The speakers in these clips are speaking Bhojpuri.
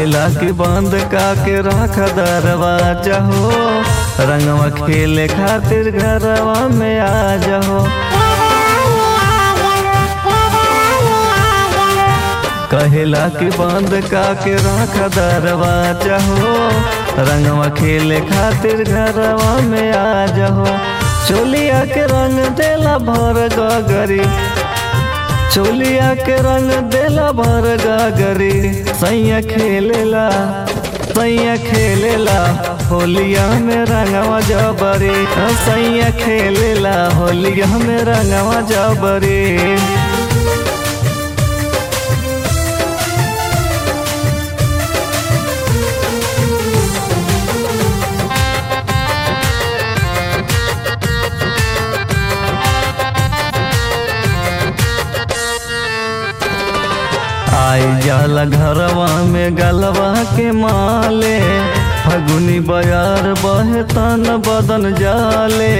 कहेला कि बंद का के रख दरवाजा हो रंगवा खेले खातिर घरवा में आ जाओ कहेला कि बंद का के रख दरवाजा हो रंगवा खेले खातिर घरवा में आ जाओ चोलिया के रंग देला भर गगरी चोलिया के रंग देला भर गगरी सैया खेलेला सैया खेलेला होलिया में रंगवा जबरी सैया खेलेला होलिया में रंगवा जबरी आई जाला घरवा में गलवा के माले फगुनी बयार बहे तन बदन जाले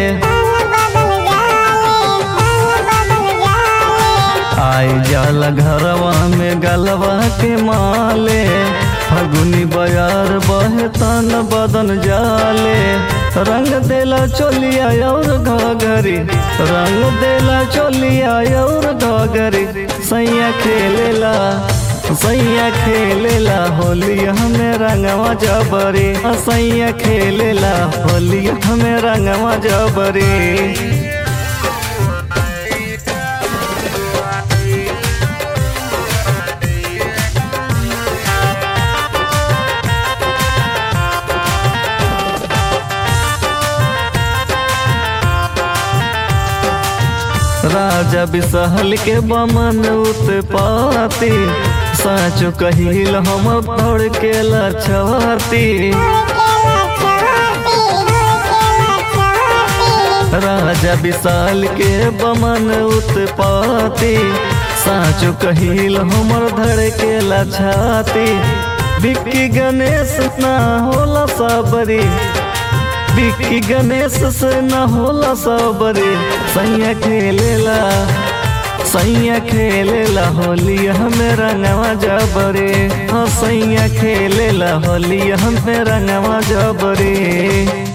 आई जाला घरवा में गलवा के माले फगुनी बयार बहे तन बदन जाले रंग देला चोलिया और घगरी रंग देला चोलिया और घगरी सैया खेलेला सैया खेलेला होली हमें रंगवा जबरी सैया खेलेला होली हमें रंगवा जबरी राजा बिसहल के बमन उत्पाती साचो कहिल हम दौड़ के लछवाती राजा विशाल के बमन उत्पाती साचो कहिल हमर धड़ के लछाती बिक्की गणेश ना होला सबरी बिक्की गणेश से न होला सबरे सैया खेलेला सैया खेलेला होली हमें रंगवा जबरे हाँ सैया खेलेला होली हमें रंगवा जबरे